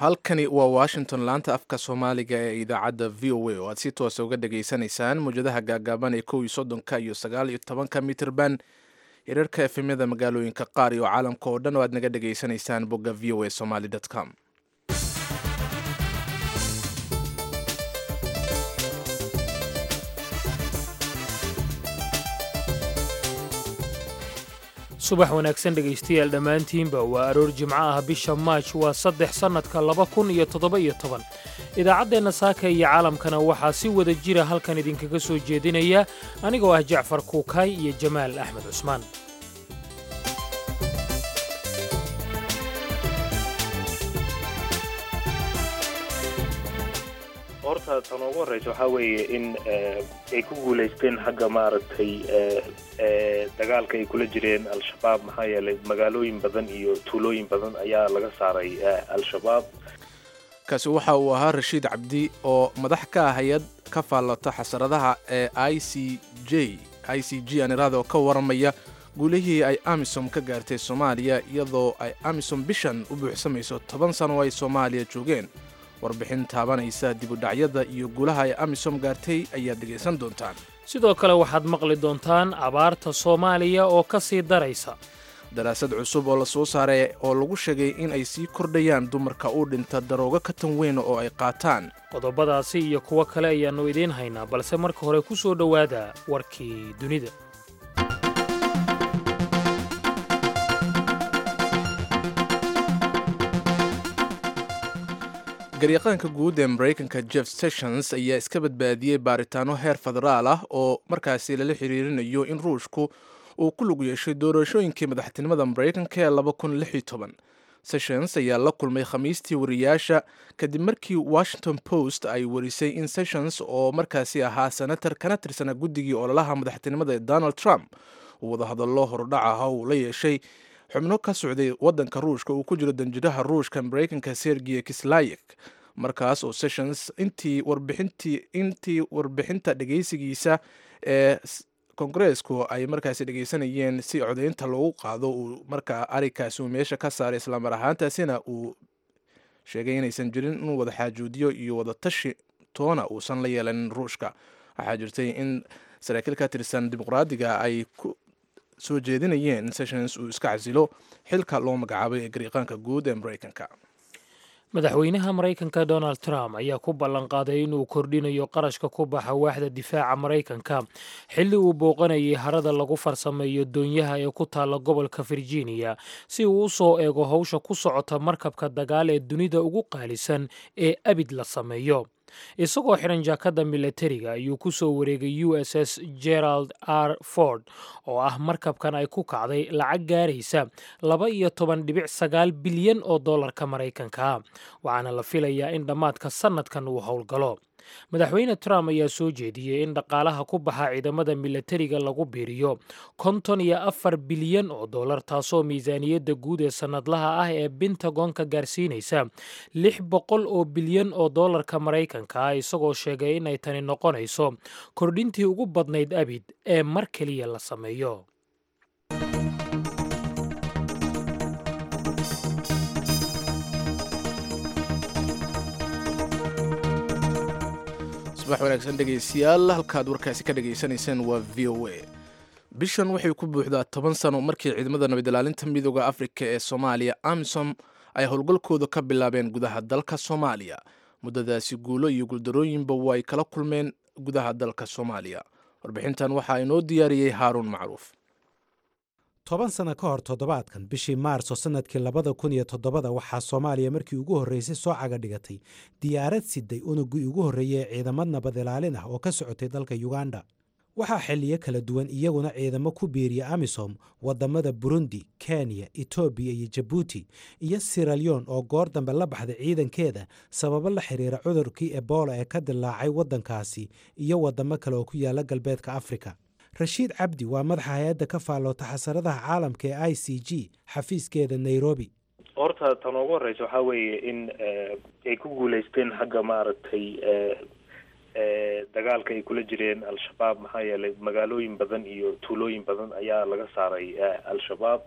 halkani waa washington laanta afka soomaaliga ee idaacadda v o a oo aad si toosa uga dhageysanaysaan mawjadaha gaagaaban ee kow iyo soddonka iyo sagaal iyo tobanka mitirban hirarka efemyada magaalooyinka qaar iyo caalamka oo dhan oo aad naga dhageysanaysaan bogga v o a somaly com subax wanaagsan dhegaystayaal dhammaantiinba waa aroor jimco ah bisha maaj waa saddex sannadka laba kun iyo toddoba-iyo toban idaacaddeenna saaka iyo caalamkana waxaa si wada jira halkan idinkaga soo jeedinaya anigoo ah jacfar kuukaay iyo jamaal axmed cusmaan horta tan ugu horeysa waxaa weeye in ay ku guulaysteen xagga maaragtay dagaalka ay kula jireen al-shabaab maxaa yeelay magaalooyin badan iyo tuulooyin badan ayaa laga saaray al-shabaab kaasi waxa uu ahaa rashiid cabdi oo madax ka ah hay-ad ka faallata xasaradaha ee i c j i c g anirada oo ka waramaya guulihii ay amisom ka gaartay soomaaliya iyadoo ay amisom bishan u buuxsamayso toban sano oo ay soomaaliya joogeen warbixin taabanaysa dibudhacyada iyo guulaha ay amisom gaartay ayaad dhegaysan doontaan sidoo kale waxaad maqli doontaan abaarta soomaaliya oo ka sii daraysa daraasad cusub oo la soo saaray oo lagu sheegay in ay sii kordhayaan dumarka u dhinta daroogo ka tan weyn oo ay qaataan qodobadaasi iyo kuwo kale ayaannu idiin haynaa balse marka hore ku soo dhowaada warkii dunida garyaqaanka guud ee maraykanka jeff sessions ayaa iska badbaadiyey baaritaano heer federaal ah oo markaasi lala xiriirinayo in ruushku uu ku lug yeeshay doorashooyinkii madaxtinimada maraykanka ee sessions ayaa la kulmay khamiistii wariyaasha kadib markii washington post ay warisay in sessions oo markaasi ahaa senator kana tirsana guddigii ololaha madaxtinimada ee donald trump uu wadahadallo horudhac ah uu la yeeshay xubno ka socday waddanka ruushka uu ku jiro danjiraha ruushka maraykanka sergiy kislayek markaas oo sessions intii warbixintii intii warbixinta dhegaysigiisa ee kongareesku ay markaasi dhegaysanayeen si codaynta loogu qaado uu markaa arikaasi uu meesha ka saaray islamar ahaantaasina uu sheegay inaysan jirin inuu wada xaajuudiyo iyo wada tashi toona uusan la yeelanin ruushka waxaa jirtay in saraakiil ka tirsan dimuqraadiga ay ku soo jeedinayeen in sessions uu iska casilo xilka loo magacaabay ee gariiqaanka guud ee maraykanka madaxweynaha maraykanka donald trump ayaa ku ballanqaaday inuu kordhinayo qarashka ku baxa waaxda difaaca maraykanka xilli uu booqanayay harada lagu farsameeyo doonyaha ee ku taalla gobolka virginia si uu u soo eego howsha ku socota markabka dagaal ee dunida ugu qaalisan ee abid la sameeyo isagoo xidhan jaakadda milatariga ayuu ku soo wareegay u s s gerald r ford oo ah markabkan ay ku kacday lacag gaaraysa laba iyo toban dhibic sagaal bilyan oo dollarka maraykanka waxaana la filayaa in dhammaadka sannadkan uu howlgalo madaxweyne trump ayaa soo jeediyey in dhaqaalaha ku baxa ciidamada milatariga lagu biiriyo konton iyo afar bilyan oo dollar taasoo miisaaniyadda guud ee sannadlaha ah ee bentagonka gaarsiinaysa lix boqol oo bilyan oo dollarka maraykanka ah isagoo sheegay inay tani noqonayso kordhintii ugu badnayd abid ee mar keliya la sameeyo subax wanaagsan dhegaystayaal halkaad warkaasi ka dhagaysanayseen waa v o a bishan waxay ku buuxdaa toban sano markii ciidamada nabad ilaalinta midooda afrika ee soomaaliya amisom ay howlgalkooda ka bilaabeen gudaha dalka soomaaliya muddadaasi guulo iyo guuldarooyinba waa ay kala kulmeen gudaha dalka soomaaliya warbixintan waxaa inoo diyaariyey haaruun macruuf toban sano ka hor toddobaadkan bishii maarso sannadkii labada kun iyo toddobada waxaa soomaaliya markii ugu horreysay soo caga dhigatay diyaarad siday unugii ugu horreeyey ee ciidamad nabad ilaalin ah oo ka socotay dalka yuganda waxaa xilliyo kala duwan iyaguna ciidamo ku biiriya amisom waddamada burundi kenya etoobiya iyo jabuuti iyo siralyon oo goor dambe la baxday ciidankeeda sababo la xiriira cudurkii ebola ee ka dilaacay waddankaasi iyo waddamo kale oo ku yaala galbeedka afrika rashiid cabdi waa madaxa hay-adda ka faalloota xasaradaha caalamka ee i c g xafiiskeeda nairobi horta tan ugu horeysa waxaa weeye in ay ku guulaysteen xagga maaragtay dagaalka ay kula jireen al-shabaab maxaa yeelay magaalooyin badan iyo tuulooyin badan ayaa laga saaray al-shabaab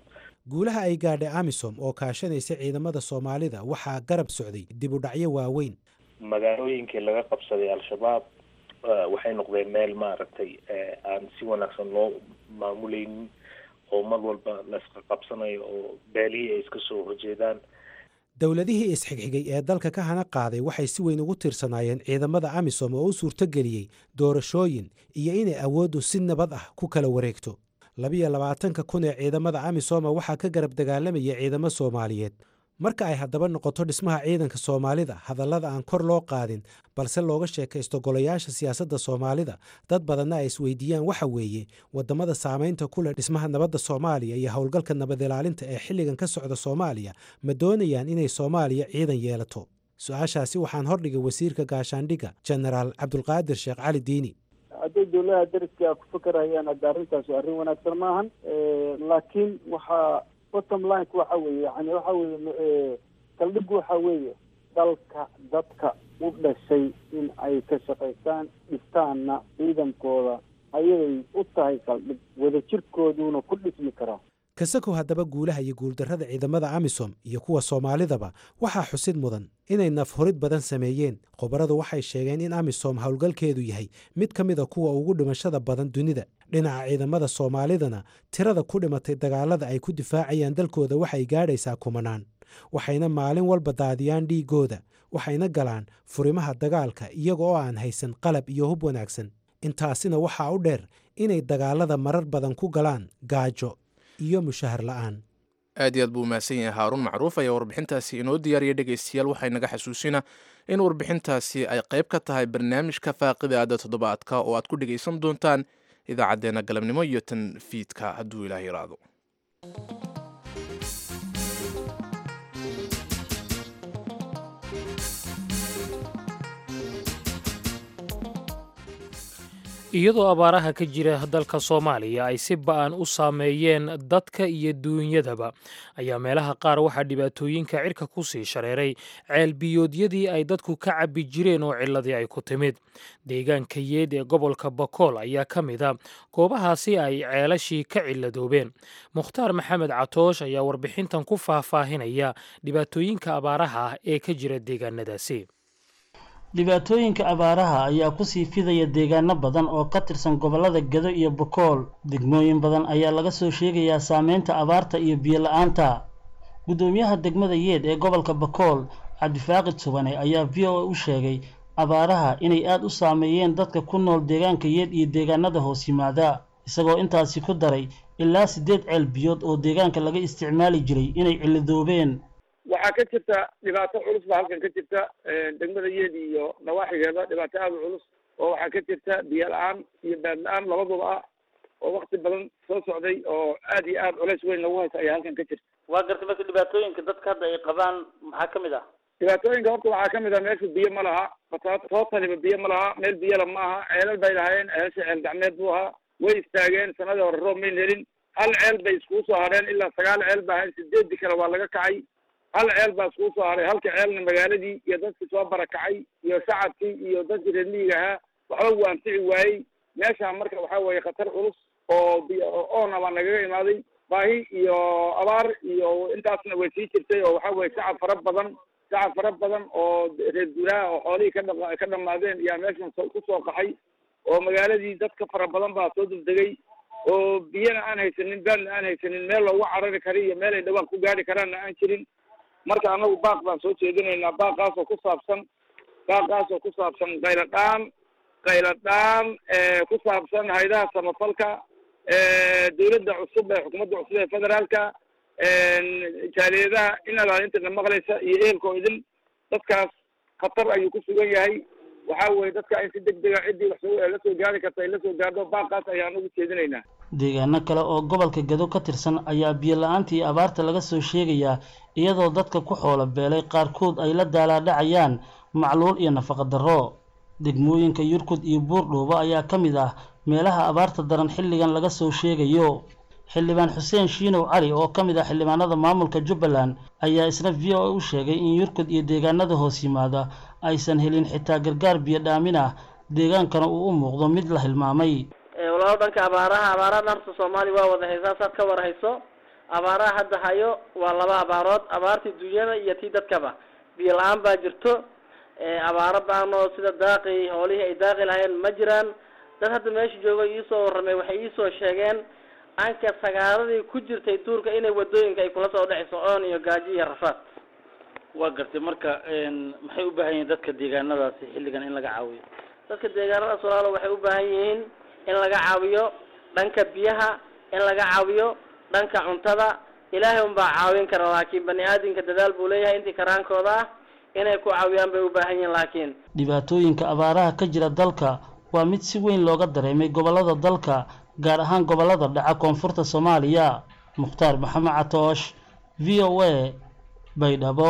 guulaha ay gaadhay amisom oo kaashanaysa ciidamada soomaalida waxaa garab socday dib u dhacyo waaweyn magaalooyinkii laga qabsaday al-shabaab waxay noqdeen meel maaragtay aan si wanaagsan loo maamuleynin oo mar walba la iska qabsanayo oo beelihii ay iska soo horjeedaan dowladihii isxigxigay ee dalka ka hana qaaday waxay si weyn ugu tiirsanaayeen ciidamada amisom oo u suurtogeliyey doorashooyin iyo inay awooddu si nabad ah ku kala wareegto labiyo labaatanka kun ee ciidamada amisoma waxaa ka garab dagaalamaya ciidamo soomaaliyeed marka ay haddaba noqoto dhismaha ciidanka soomaalida hadallada aan kor loo qaadin balse looga sheekaysto golayaasha siyaasadda soomaalida dad badanna ay isweydiiyaan waxa weeye waddamada saamaynta ku leh dhismaha nabadda soomaaliya iyo howlgalka nabad ilaalinta ee xilligan ka socda soomaaliya ma doonayaan inay soomaaliya ciidan yeelato su-aashaasi waxaan hordhigay wasiirka gaashaandhigga jenaraal cabdulqaadir sheekh cali diini hadday dowladaha dariska ku fakarayaan hadda arrintaas arrin wanaagsan maahan laakiin waxaa bottom lineka waxa weeye yani waxa weeye saldhigu waxa weeye dalka dadka u dhashay in ay ka shaqaystaan dhistaanna ciidankooda ayaday u tahay saldhig wadajirkooduna ku dhismi karaa kasakow haddaba guulaha iyo guuldarrada ciidamada amisom iyo kuwa soomaalidaba waxaa xusid mudan inay nafhurid badan sameeyeen khubaradu waxay sheegeen in amisom howlgalkeedu yahay mid ka mida kuwa ugu dhimashada badan dunida dhinaca ciidamada soomaalidana tirada ku dhimatay dagaalada ay ku difaacayaan dalkooda waxay gaadhaysaa kumanaan waxayna maalin walba daadiyaan dhiigooda waxayna galaan furimaha dagaalka iyaga oo aan haysan qalab iyo hub wanaagsan intaasina waxaa u dheer inay dagaalada marar badan ku galaan gaajo iyo mushahar la'aan aad iyo aad buu umahadsan yahay haaruun macruuf ayaa warbixintaasi inoo diyaariya dhegaystayaal waxay naga xasuusina in warbixintaasi ay qayb ka tahay barnaamijka faaqida aada toddobaadka oo aad ku dhegaysan doontaan idaacaddeenna galabnimo iyo tan fiidka hadduu ilaah yiraahdo iyadoo abaaraha ka jira dalka soomaaliya ay si ba-an u saameeyeen dadka iyo duunyadaba ayaa meelaha qaar waxaa dhibaatooyinka cirka ku sii shareeray ceelbiyoodyadii ay dadku ka cabbi jireen oo ciladii ay ku timid deegaanka yeed ee gobolka bakool ayaa ka mid a goobahaasi ay ceelashii ka ciladoobeen mukhtaar maxamed catoosh ayaa warbixintan ku faahfaahinaya dhibaatooyinka abaaraha ah ee ka jira deegaanadaasi dhibaatooyinka abaaraha ayaa kusii fidaya deegaano badan oo ka tirsan gobollada gedo iyo bokool degmooyin badan ayaa laga soo sheegayaa saameynta abaarta iyo biyo la-aanta guddoomiyaha degmada yeed ee gobolka bakool cabdifaaqid subane ayaa v o a u sheegay abaaraha inay aada u saameeyeen dadka ku nool deegaanka yeed iyo deegaanada hoos yimaada isagoo intaasi ku daray ilaa siddeed ceel biyood oo deegaanka laga isticmaali jiray inay cilidoobeen waxaa ka jirta dhibaato culus baa halkan ka jirta degmada yeed iyo nawaaxigeeda dhibaato aada u culus oo waxaa ka jirta biyo la-aan iyo baad la-aan labaduba ah oo wakti badan soo socday oo aad iyo aad culays weyn lagu haysa ayaa halkan ka jirta waa gartay marka dhibaatooyinka dadka hadda ay qabaan maxaa ka mid ah dhibaatooyinka horta waxaa ka mid ah meesha biyo ma laha tootaliba biyo ma laha meel biyala ma aha ceelal bay lahaayeen ceelasha ceel gacmeed buu ahaa way istaageen sanadii hore roob mayn helin hal ceel bay iskugu soo hadheen ilaa sagaal ceel ba ahayn sideedii kale waa laga kacay hal ceel baa iskugu soo haray halka ceelna magaaladii iyo dadkii soo barakacay iyo shacabkii iyo dadkii reer miyiga ahaa waxba wuu anfici waayey meeshaan marka waxaa weeye khatar culus oo oona baa nagaga imaaday baahi iyo abaar iyo intaasna way sii jirtay oo waxaa weye shacab fara badan shacab fara badan oo reer guuraha oo xoolihii ka dha ka dhamaadeen ayaa meeshan ku soo qaxay oo magaaladii dadka fara badan baa soo degdegay oo biyana aan haysanin baadna aan haysanin meel loogu carari kara iyo meel ay dhawaan ku gaari karaanna aan jirin marka anagu baaq baan soo jeedinaynaa baaqaasoo ku saabsan baaqaasoo ku saabsan qayladhaan qayladhaan ku saabsan haydaha samafalka dawladda cusub ee xukuumadda cusub ee federaalka jaaliyadaha in alaalintana maqlaysa iyo ehelka oo idin dadkaas khatar ayuu ku sugan yahay waxaa weye dadka in si deg dega ciddii wax la soo gaari karta ay la soo gaardo baaqaas ayaan ugu jeedinaynaa deegaano kale oo gobolka gedo ka tirsan ayaa biyo la-aanta iyo abaarta laga soo sheegayaa iyadoo dadka ku xoolo beelay qaarkood ay la daalaadhacayaan macluul iyo nafaqa darro degmooyinka yurkud iyo buurdhuubo ayaa ka mid ah meelaha abaarta daran xilligan laga soo sheegayo xildhibaan xuseen shiinow cali oo ka mid ah xildhibaanada maamulka jubbaland ayaa isna v o a u sheegay in yurkud iyo deegaanada hoos yimaada aysan helin xitaa gargaar biyo dhaamin ah deegaankana uu u muuqdo mid la hilmaamay walaalo dhanka abaaraha abaaraha horta soomaaliya waa wada haysaa saad ka war hayso abaaraha hadda hayo waa laba abaarood abaartii dunyada iyo tii dadkaba biyo la-aan baa jirto abaaro baanoo sida daaqi hoolihii ay daaqi lahayn ma jiraan dad hadda meesha jooga iisoo warramay waxay iisoo sheegeen anka sagaaradii ku jirtay duurka inay wadooyinka ay kula soo dhexayso oon iyo gaajo iyo rafaad waa gartay marka maxay u baahan yihiin dadka deegaanadaasi xilligan in laga caawiyo dadka deegaanadaas walaalo waxay u baahan yihiin in laga caawiyo dhanka biyaha in laga caawiyo dhanka cuntada ilaahay unbaa caawin kara laakiin bani aadamka dadaal buu leeyahay intii karaankooda ah inay ku caawiyaan bay u baahan yihiin laakiin dhibaatooyinka abaaraha ka jira dalka waa mid si weyn looga dareemay gobollada dalka gaar ahaan gobollada dhaca koonfurta soomaaliya mukhtaar maxamed catoosh v o a baydhabo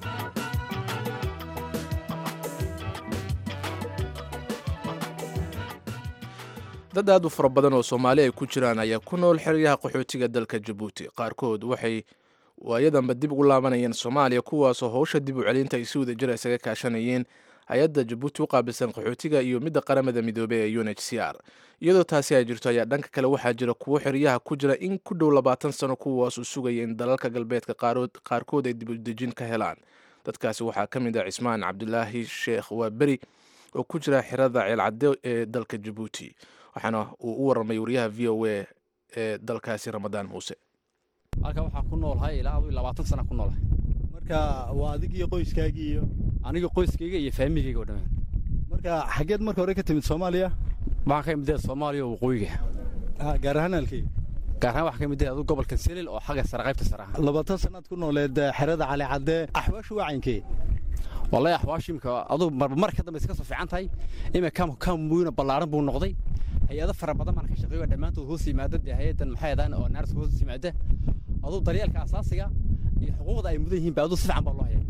dad aad u fara badan oo soomaali ay ku jiraan ayaa ku nool xeryaha qaxootiga dalka jabuuti qaarkood waxay waayadanba dib ugu laabanayeen soomaaliya kuwaasoo howsha dib u celinta ay si wada jira isaga kaashanayeen hay-adda jabuuti u qaabilsan qaxootiga iyo midda qaramada midoobey ee u n h c r iyadoo taasi ay jirto ayaa dhanka kale waxaa jira kuwo xeryaha ku jira in ku dhow labaatan sano kuwaas uu sugaya in dalalka galbeedka qaarkood ay dib udejin ka helaan dadkaasi waxaa ka mid ah cismaan cabdulaahi sheekh waaberi oo ku jira xerada ceelcadde ee dalka jabuuti waxaana uu u warramay wariyaha v o a ee dalkaasi ramadaan muuse halkan waxaa ku noolahay ilaa adu labaatan sana ku noolahay marka waa adig iyo qoyskaagii iyo aniga qoyskayga iyo faamigayga oo dhammaan marka xaggeed marka hore ka timid soomaaliya waxaan ka imid soomaaliya oo waqooyiga gaar ahaan halkii gaar ahaan waxaa ka mid adu gobolka selil oo xagga sare qaybta sare ah labaatan sannaad ku nooleed xerada cali cadde axwaashu waa caynkee wallahi axwaashu imika aduu marba mar ka dambe iska soo fiican tahay imika kaamuyna ballaaran buu noqday hay-ado fara badan baan ka shaqeeyo dhammaantood hoos yimaada dee hay-adan maxay adaan oo naars hoos yimaada aduu daryeelka asaasiga iyo xuquuqda ay mudan yihiin ba aduu si fiican baa loo hayaa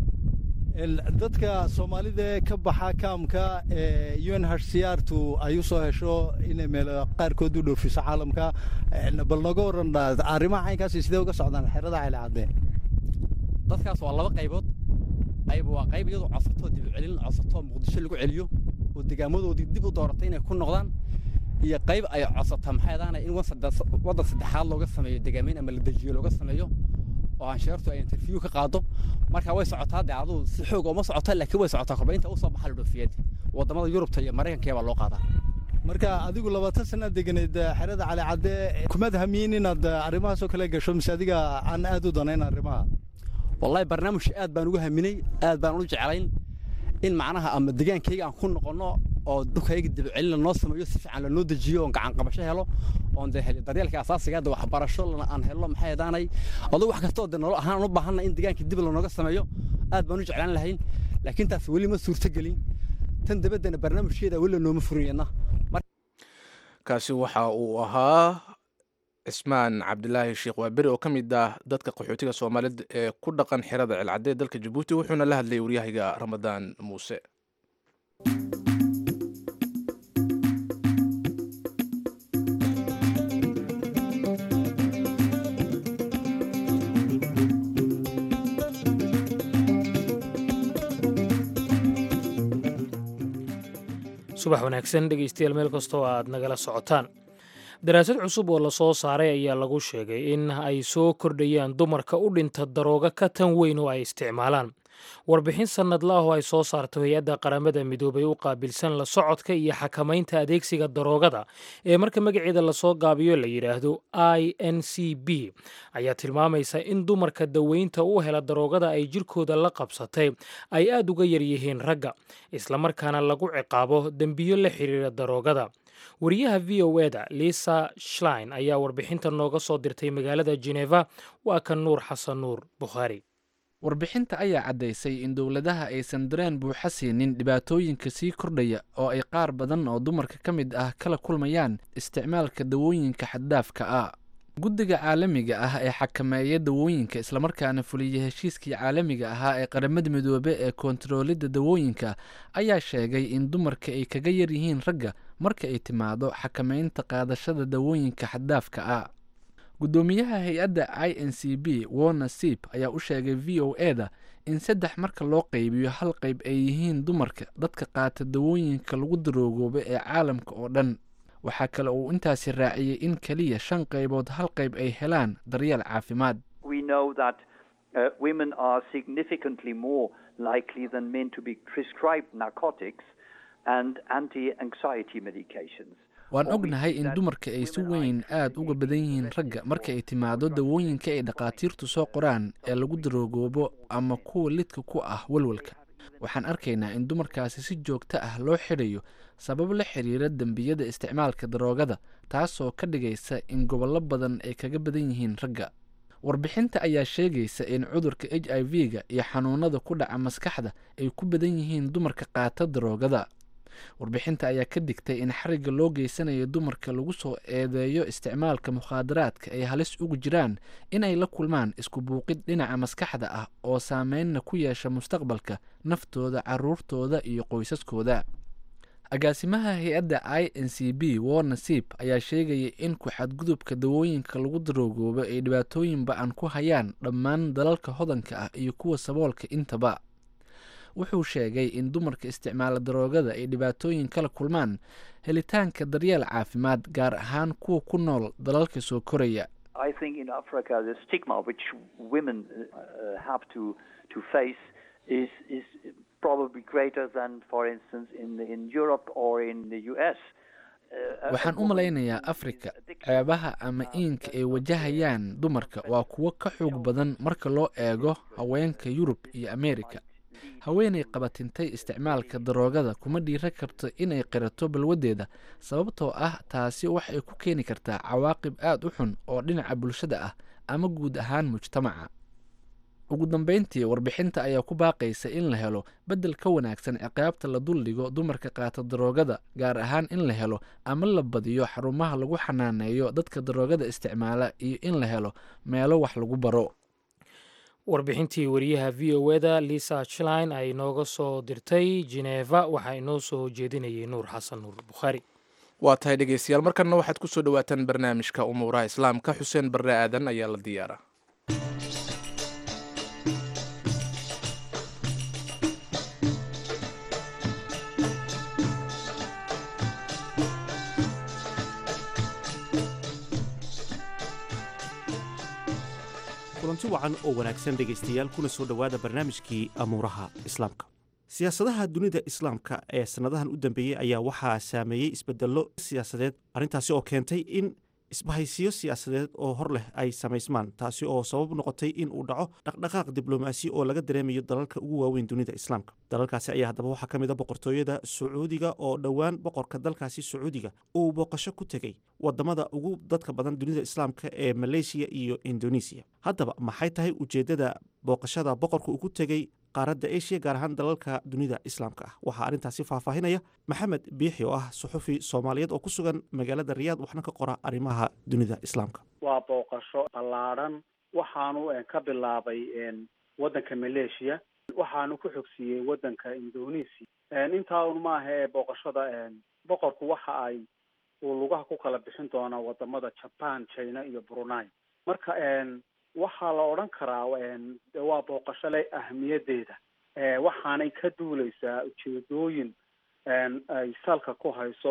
dadka soomaalida ka baxa kaamka ee u n h c r tu ay u soo hesho inay meel qaarkood u dhoofiso caalamka bal naga waran arrimaha caynkaasi sidee uga socdaan xerada cali cadde dadkaas waa laba qaybood qayb waa qayb iyadoo codsatoo dib u celin codsatoo muqdisho lagu celiyo oo degaamadoodii dib u dooratay inay ku noqdaan iyo qayb ay codsata maxay adaana in waddan saddexaad looga sameeyo degaamayn ama la dejiyo looga sameeyo oo ansheertu ay interview ka qaado marka way socotaa dee aduu si xoog uma socota laakiin way socotaa korba inta usoo baxa la dhoofiyad wadamada yurubta iyo maraykanka baa loo qaadaa marka adigu labaatan sannaad deganeed xerada cali cadde kumaad hamiyin inaad arrimahaasoo kale gasho mise adiga aan aad u danayn arrimaha wallahi barnaamijka aad baan uga haminay aad baan u jeclayn in macnaha ama degaankayga aan ku noqonno oo dhulkayga dib celin noo sameeyo si fiican lanoo dejiyo oon gacan qabasho helo oon dee daryeelka asaasiga hadda waxbarasho aan helo maxay hadaanay aduu wax kastoo dee nolol ahaan u baahanna in degaanka dib lanooga sameeyo aad baan u jeclaan lahayn laakiin taas weli ma suurtogelin tan dabaddana barnaamijkeeda weli nooma furiyeenna kaasi waxa uu ahaa cismaan cabdilaahi sheekh waaberi oo ka mid ah dadka qaxootiga soomaalida ee ku dhaqan xerada ceelcadde ee dalka jabuuti wuxuuna la hadlayay waryahayga ramadaan muuse subax wanaagsan dhegeystayaal meel kastoo aad nagala socotaan daraasad cusub oo lasoo saaray ayaa lagu sheegay in ay soo kordhayaan dumarka u dhinta darooga ka tan weyn oo ay isticmaalaan warbixin sannadla ah oo ay soo saarto hay-adda qaramada midoobay u qaabilsan la socodka iyo xakamaynta adeegsiga daroogada ee marka magaceeda lasoo gaabiyo la yidhaahdo i n c b ayaa tilmaamaysa in dumarka daweynta u hela daroogada ay jirkooda la qabsatay ay aad uga yaryihiin ragga islamarkaana lagu ciqaabo dembiyo la xiriira daroogada wariyaha v o eda lisa shlein ayaa warbixinta nooga soo dirtay magaalada geneva waa kan nuur xasan nuur bukhaari warbixinta ayaa caddaysay in dowladaha aysan dareen buuxa siinin dhibaatooyinka sii kordhaya oo ay qaar badan oo dumarka ka mid ah kala kulmayaan isticmaalka dawooyinka xaddaafka ah guddiga caalamiga ah ee xakameeya dawooyinka islamarkaana fuliya heshiiskii caalamiga ahaa ee qaramada midoobe ee koontaroolidda dawooyinka ayaa sheegay in dumarka ay kaga yar yihiin ragga marka ay timaado xakameynta qaadashada dawooyinka xaddaafka ah guddoomiyaha hay-adda i n c b warner sip ayaa u sheegay v o eda in saddex marka loo qaybiyo hal qayb ay yihiin dumarka dadka qaata dawooyinka lagu daroogooba ee caalamka oo dhan waxaa kale uu intaasi raaciyey in keliya shan qaybood hal qayb ay helaan daryeel caafimaad We know that uh, women are significantly more likely than men to be prescribed narcotics and anti-anxiety medications. waan ognahay in dumarka ay si weyn aad uga badan yihiin ragga marka ay timaado dawooyinka ay dhakhaatiirtu soo qoraan ee lagu daroogoobo ama kuwa lidka ku ah walwalka waxaan arkaynaa in dumarkaasi si joogto ah loo xidhayo sabab la xiriira dembiyada isticmaalka daroogada taasoo ka dhigaysa in gobollo badan ay kaga badan yihiin ragga warbixinta ayaa sheegaysa in cudurka h i v-ga iyo xanuunada ku dhaca maskaxda ay ku badan yihiin dumarka qaata daroogada warbixinta ayaa ka digtay in xarigga loo geysanayo dumarka lagu soo eedeeyo isticmaalka mukhaadaraadka ay halis ugu jiraan in ay la kulmaan isku buuqid dhinaca maskaxda ah oo saameynna ku yeesha mustaqbalka naftooda caruurtooda iyo qoysaskooda agaasimaha hay-adda i n c b war nasiib ayaa sheegaya in ku-xadgudubka dawooyinka lagu daroogoobo ay dhibaatooyin ba-an ku hayaan dhammaan dalalka hodanka ah iyo kuwa saboolka intaba wuxuu sheegay in dumarka isticmaala daroogada ay dhibaatooyin kala kulmaan helitaanka daryeel caafimaad gaar ahaan kuwa ku nool dalalka soo koraya I think in Africa the stigma which women uh, have to to face is is probably greater than, for instance, in in Europe or in the U.S. Uh, waxaan u malaynayaa afrika ceebaha ama iinka ay wajahayaan dumarka waa kuwo ka xoog badan marka loo eego haweenka yurub iyo ameerika haweenay qabatintay isticmaalka daroogada kuma dhiira karto inay qirato balwaddeeda sababtoo ah taasi waxay ku keeni kartaa cawaaqib aada u xun oo dhinaca bulshada ah ama guud ahaan mujtamaca ugu dambeyntii warbixinta ayaa ku baaqaysa in la helo beddel ka wanaagsan ciqaabta la duldhigo dumarka qaata daroogada gaar ahaan in la helo ama la badiyo xarumaha lagu xanaaneeyo dadka daroogada isticmaala iyo in la helo meelo wax lagu baro warbixintii wariyaha v o eda lisa chline ay nooga soo dirtay jeneva waxaa inoo soo jeedinayay nuur xasan nuur bukhaari waa tahay dhegeystayaal markanna waxaad ku soo dhowaataan barnaamijka umuuraha islaamka xuseen barre aadan ayaa la diyaara kulanti wacan oo wanaagsan dhegaystayaal kuna soo dhowaada barnaamijkii amuuraha islaamka siyaasadaha dunida islaamka ee sannadahan u dambeeyey ayaa waxaa saameeyey isbedello siyaasadeed arrintaasi oo keentay in isbahaysiyo siyaasadeed oo hor leh ay samaysmaan taasi oo sabab noqotay in uu dhaco dhaqdhaqaaq diblomaasi oo laga dareemayo dalalka ugu waaweyn dunida islaamka dalalkaasi ayaa haddaba waxaa ka mid a boqortooyada sacuudiga oo dhowaan boqorka dalkaasi sacuudiga uu booqasho ku tegey wadamada ugu dadka badan dunida islaamka ee maleysiya iyo indonesiya haddaba maxay tahay ujeeddada booqashada boqorka uu ku tegey qaaradda asia gaar ahaan dalalka dunida islaamka ah waxaa arrintaasi faahfaahinaya maxamed biixi oo ah suxufi soomaaliyeed oo ku sugan magaalada riyaad waxna ka qora arrimaha dunida islaamka waa booqasho ballaadhan waxaanu ka bilaabay waddanka maleeshiya waxaanu ku xogsiiyey waddanka indonesia intaa un maaha ee booqashada boqorku waxa ay uu lugaha ku kala bixin doonaa wadamada japan china iyo brunei marka waxaa la odhan karaa de waa booqasho leh ahmiyadeeda waxaanay ka duuleysaa ujeedooyin ay salka ku hayso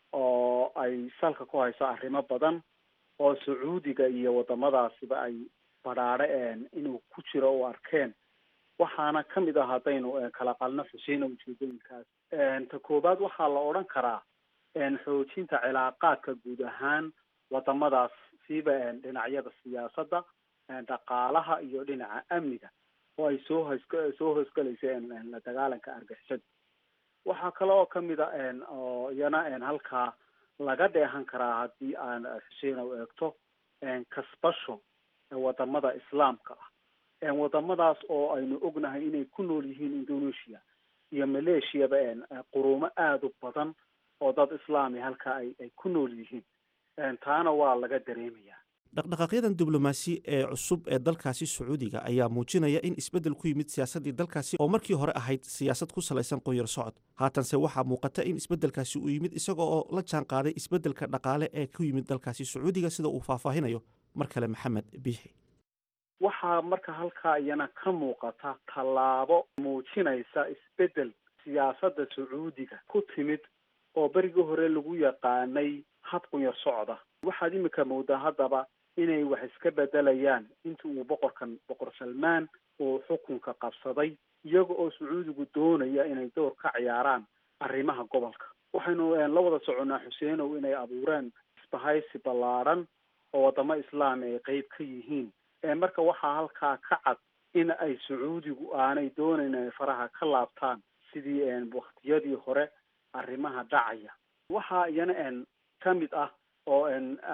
oo ay salka ku hayso arrimo badan oo sacuudiga iyo wadamadaasiba ay badhaadhe inuu ku jiro u arkeen waxaana kamid ah haddaynu kala qalno xuseena ujeedooyinkaas ta koowaad waxaa la odhan karaa xoojinta cilaaqaadka guud ahaan wadamadaas siiba dhinacyada siyaasadda dhaqaalaha iyo dhinaca amniga oo ay soo hos soo hoosgelaysa la dagaalanka argixisada waxaa kale oo kamid a oo iyana halkaa laga dheehan karaa haddii aan xuseena u eegto kasbasho wadamada islaamka ah wadamadaas oo aynu ognahay inay ku nool yihiin indonesia iyo maleeshiyaba quruumo aada u badan oo dad islaami halkaa ay ay ku nool yihiin taana waa laga dareemaya dhaqdhaqaaqyadan diblomaasi ee cusub ee dalkaasi sacuudiga ayaa muujinaya in isbeddel ku yimid siyaasaddii dalkaasi oo markii hore ahayd siyaasad ku salaysan qoyar socod haatanse waxaa muuqata in isbeddelkaasi uu yimid isaga oo la jaan qaaday isbeddelka dhaqaale ee ku yimid dalkaasi sacuudiga sida uu faahfaahinayo mar kale maxamed biixi waxaa marka halkaa iyana ka muuqata tallaabo muujinaysa isbeddel siyaasadda sacuudiga ku timid oo berigii hore lagu yaqaanay hab qunyar socda waxaad imika moodaa haddaba inay wax iska bedelayaan inta uu boqorkan boqor salmaan uu xukunka qabsaday iyaga oo sacuudigu doonaya inay door ka ciyaaraan arrimaha gobolka waxaynu la wada soconnaa xuseenow inay abuureen isbahaysi ballaadhan oo wadamo islaam ay qeyb ka yihiin marka waxaa halkaa ka cad in ay sacuudigu aanay doonayn inay faraha ka laabtaan sidii waktiyadii hore arrimaha dhacaya waxaa iyana ka mid ah oo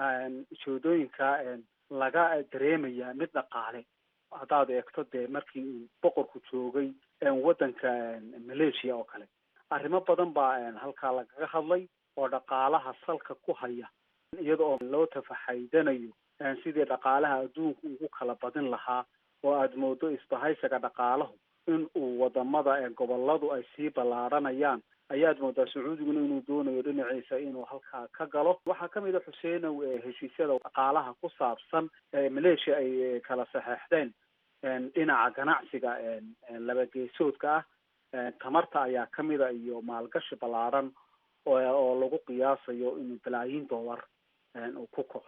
joodooyinka laga dareemaya mid dhaqaale haddaad eegto dee markii uu boqorku joogay waddanka malaysia oo kale arrimo badan baa halkaa lagaga hadlay oo dhaqaalaha salka ku haya iyada oo loo tafaxaydanayo sidii dhaqaalaha adduunka ugu kala badin lahaa oo aada moodo isbahaysiga dhaqaalahu in uu wadamada goboladu ay sii ballaaranayaan ayaad moodaa sacuudiguna inuu doonayo dhinaciisa inuu halkaa ka galo waxaa kamid a xuseenow heshiisyada dhaqaalaha ku saabsan malaysia ay kala saxeexdeen dhinaca ganacsiga laba geesoodka ah tamarta ayaa kamid a iyo maalgashi ballaaran oo lagu qiyaasayo inuu balaayiin dollar uu ku kaco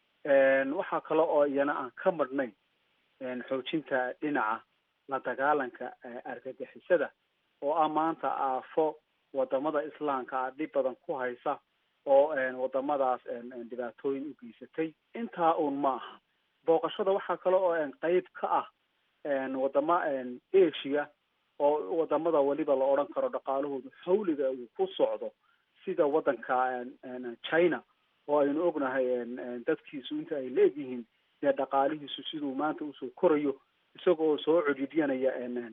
waxaa kale oo iyana aan ka madhnayn xoojinta dhinaca la dagaalanka argagixisada oo ah maanta aafo wadamada islaamka ah dhib badan ku haysa oo wadamadaas dhibaatooyin u geysatay intaa uun ma aha booqashada waxaa kale oo qeyb ka ah wadama asia oo wadamada weliba la odhan karo dhaqaalahoodu xawliga uu ku socdo sida waddanka china oo aynu ognahay dadkiisu inta ay leegyihiin dee dhaqaalihiisu siduu maanta usoo korayo isagoo soo cedhiidyanaya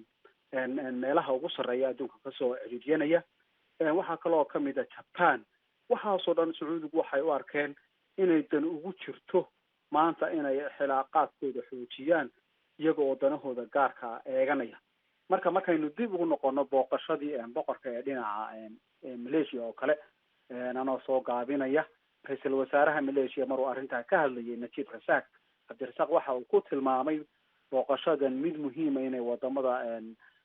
meelaha ugu sarreeya adduunka kasoo cedhiidyanaya waxaa kaloo kamid a japan waxaasoo dhan sacuudigu waxay u arkeen inay dan ugu jirto maanta inay xilaaqaadkooda xoojiyaan iyaga oo danahooda gaarka eeganaya marka markaynu dib ugu noqono booqashadii boqorka ee dhinaca malaysia oo kale anoo soo gaabinaya ra-iisul wasaaraha malaysia maruu arrintaa ka hadlayay najib rasaaq cabdirasaaq waxa uu ku tilmaamay booqashadan mid muhiima inay wadamada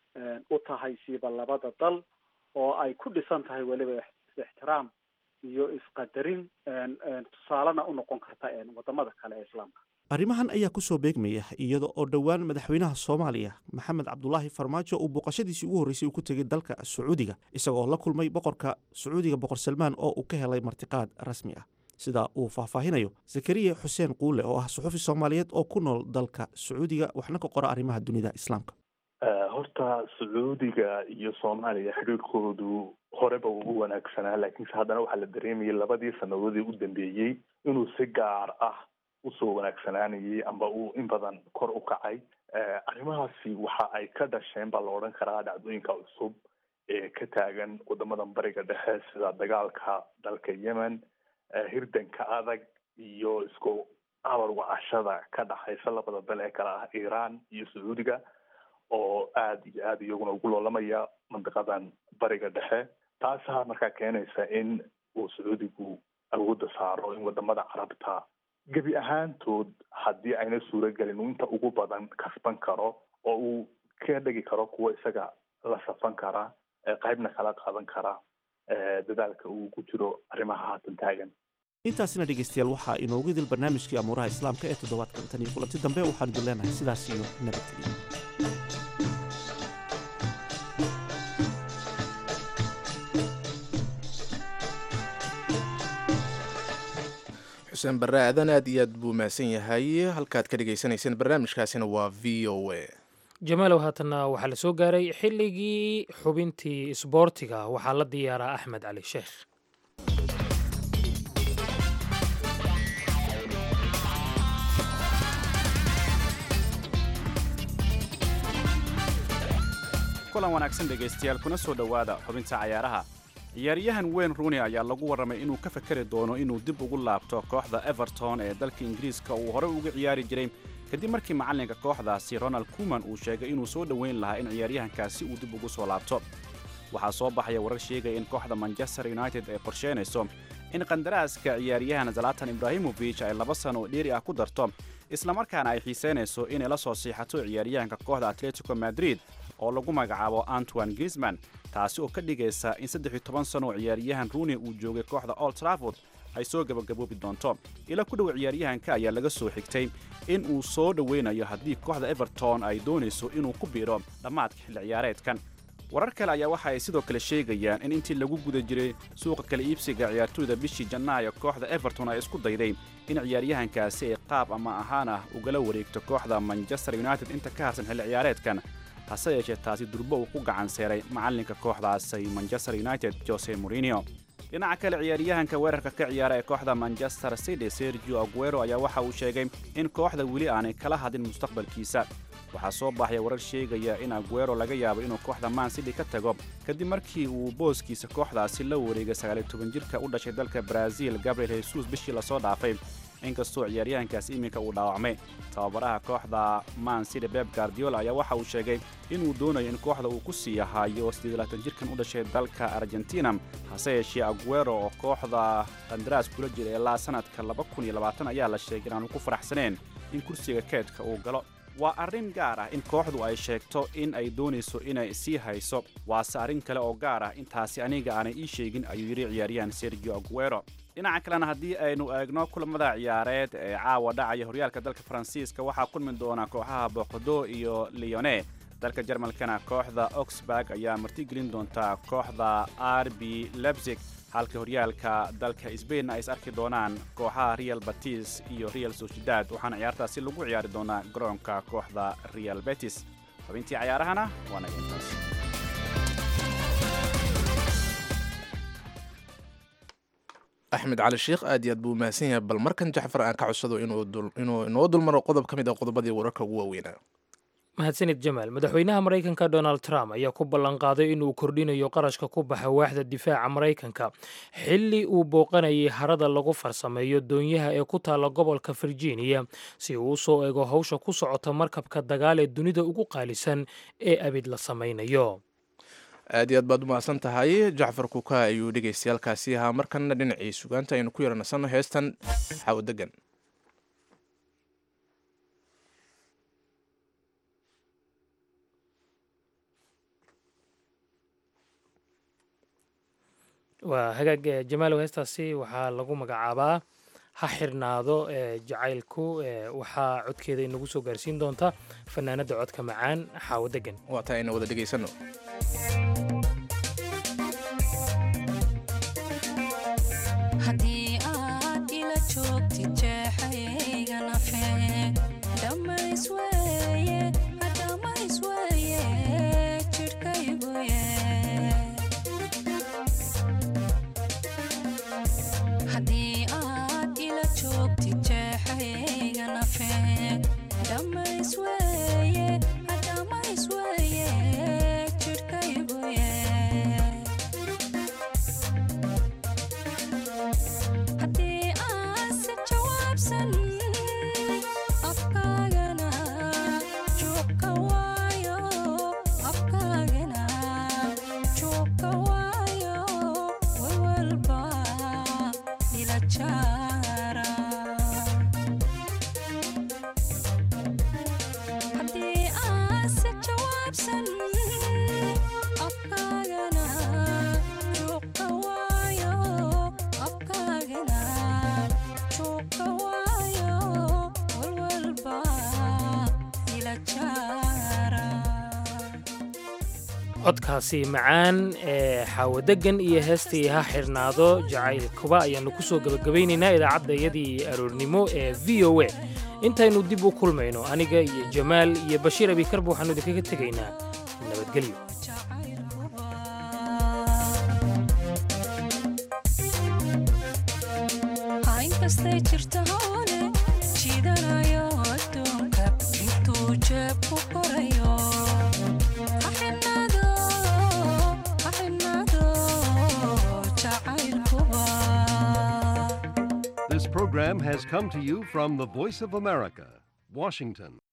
u tahay siiba labada dal oo ay ku dhisan tahay weliba ixtiraam iyo isqadarin tusaalena u noqon karta wadamada kale ee islaamka arrimahan ayaa ku soo beegmaya iyada oo dhowaan madaxweynaha soomaaliya maxamed cabdulaahi farmaajo uu booqashadiisii ugu horreysay uu ku tegay dalka sacuudiga isagoo la kulmay boqorka sacuudiga boqor salmaan oo uu ka helay martiqaad rasmi ah sida uu faahfaahinayo zakariya xuseen quule oo ah suxufi soomaaliyeed oo ku nool dalka sacuudiga waxna ka qora arrimaha dunida islaamka horta sacuudiga iyo soomaaliya xidhiirkoodu horeba uu u wanaagsanaa laakiinse haddana waxaa la dareemayay labadii sanadoodii u dambeeyey inuu si gaar ah usoo wanaagsanaanayay amba uu in badan kor u kacay arrimahaasi waxa ay ka dhasheen baa la odhan karaa dhacdooyinka cusub ee ka taagan wadamadan bariga dhexe sida dagaalka dalka yemen hirdanka adag iyo isku abar wacashada ka dhaxaysa labada dal ee kale ah iran iyo sacuudiga oo aada iyo aada iyaguna ugu loolamaya mandiqadan bariga dhexe taasaa markaa keenaysa in uu sacuudigu awoodda saaro in wadamada carabta gebi ahaantood haddii ayna suuragelin uu inta ugu badan kasban karo oo uu ka dhegi karo kuwa isaga la safan kara qaybna kala qaadan kara dadaalka uu ku jiro arrimaha haatan taagan intaasina dhegaystayaal waxaa inoogu idil barnaamijkii amuuraha islaamka ee toddobaadkan tan iyo kulanti dambe waxaanu idin leenahay sidaas iyo nabadgelyo xuseen barre aadan aad iyo aad buu mahadsan yahay halkaad ka dhagaysanayseen barnaamijkaasina waa v o a jamaalow haatanna waxaa la soo gaaray xilligii xubintii isboortiga waxaa la diyaaraa axmed cali sheekh kulan wanaagsan dhegaystayaal kuna soo dhowaada xubinta cayaaraha ciyaaryahan wayne rooney ayaa lagu warramay inuu ka fakari doono inuu dib ugu laabto kooxda everton ee dalka ingiriiska uu horey uga ciyaari jiray kadib markii macallinka kooxdaasi ronald kuman uu sheegay inuu soo dhoweyn lahaa in ciyaaryahankaasi uu dib ugu soo laabto waxaa soo baxaya warar sheegaya in kooxda manchester united ay qorsheynayso in qandaraaska ciyaaryahan zalatan ibraahimofich ay laba sano oo dheeri ah ku darto islamarkaana ay xiisaynayso inay la soo siixato ciyaaryahanka kooxda atletico madrid oo lagu magacaabo antoine grisman taasi oo ka dhigaysa in saddex iyo toban sano oo ciyaaryahan rooney uu joogay kooxda old trafford ay soo gabagaboobi doonto ila ku dhow ciyaaryahanka ayaa laga soo xigtay in uu soo dhoweynayo haddii kooxda everton ay doonayso inuu ku biiro dhammaadka xilli ciyaareedkan warar kale ayaa waxa ay sidoo kale sheegayaan in intii lagu guda jiray suuqa kala iibsiga ciyaartooyda bishii janaayo kooxda everton ay isku dayday in ciyaaryahankaasi ay qaab ama ahaan ah ugala wareegto kooxda manchester united inta ka harsan xilli ciyaareedkan hase yeeshee taasi durbo uu ku gacan seeray macallinka kooxdaasi manchester united jose morinio dhinaca kale ciyaaryahanka weerarka ka ciyaara ee kooxda manchester city sergio aguero ayaa waxa uu sheegay in kooxda weli aanay kala hadin mustaqbalkiisa waxaa soo baxaya warar sheegaya in aguero laga yaabo inuu kooxda man city ka tago kadib markii uu booskiisa kooxdaasi la wareegay sagaaliyo toban jirka u dhashay dalka brazil gabriel jesus bishii lasoo dhaafay inkastoo ciyaaryahankaasi iminka uu dhaawacmay tababaraha kooxda man city beb guardiola ayaa waxa uu sheegay inuu doonayo in kooxda uu ku sii ahaayo siddeedaatan jirkan u dhashay dalka argentina hase yeeshee aguero oo kooxda qandaraas kula jira ilaa sanadka laba kun iyo labaatan ayaa la sheegay inaanu ku faraxsaneen in kursiga keedka uu galo waa arrin gaar ah in kooxdu ay sheegto in ay doonayso inay sii hayso waase arrin kale oo gaar ah intaasi aniga aanay ii sheegin ayuu yidhi ciyaaryahan sergio aguero dhinaca kalena haddii aynu eegno kulamada ciyaareed ee caawa dhacaya horyaalka dalka faransiiska waxaa kulmi doona kooxaha boqdo iyo leone dalka jarmalkana kooxda oxburg ayaa martigelin doonta kooxda r b lebzig halka horyaalka dalka sbain ay is arki doonaan kooxaha real batis iyo real sociedad waxaana ciyaartaasi lagu ciyaari doonaa garoonka kooxda real betis xubintii cayaarahana waana intaas axmed cali sheikh aad iyo aad buu mahadsan yahay bal markan jacfar aan ka codsado inuu inoo dulmaro qodob ka mid a qodobadii wararka ugu waaweynaa mahadsanid jamaal madaxweynaha maraykanka donald trump ayaa ku ballanqaaday inuu kordhinayo qarashka ku baxa waaxda difaaca maraykanka xilli uu booqanayay harada lagu farsameeyo doonyaha ee ku taalla gobolka virginia si uu usoo eego howsha ku socota markabka dagaal ee dunida ugu qaalisan ee abid la samaynayo aad iyo aad baad u mahadsan tahay jacfar kuka ayuu dhegaystayaalkaasi ahaa markanna dhinacii sugaanta aynu ku yaranasanno heestan xawo degan waa hagaag jamaalow heestaasi waxaa lagu magacaabaa ha xirnaado jacaylku waxaa codkeeda inagu soo gaarsiin doonta fanaanada codka macaan xaawo degan waa taa ayna wada dhegaysano haddii aad ila joogtid jeexayga nafe dhammays weeye dhammays weeye jidhkayguye haddii aad ila joogtid jeexayga nafe dhammays weeye dhammays weeye jidhkayguye haddii aan si jawaabsan afkaagana joogka waayo afkaagana joogka waayo walwalba ila jaara haddii aan si jawaabsan afkaagana joogka waayo afkaagana joogka waayo walwalba ila jaara codkaasi macaan ee xaawadegan iyo heestii ha xirnaado jacaylkuba ayaannu ku soo gebagabaynaynaa idaacaddayadii aroornimo ee v o a intaynu dib u kulmayno aniga iyo jamaal iyo bashiir abikarba waxaannu idinkaga tegaynaa nabadgelyo inkastay jirta howle jiidanayo adduunka intuu jeeb ku korayo ha xidhnaado ha xidhnaado jacaylkuba This program has come to you from the Voice of America, Washington.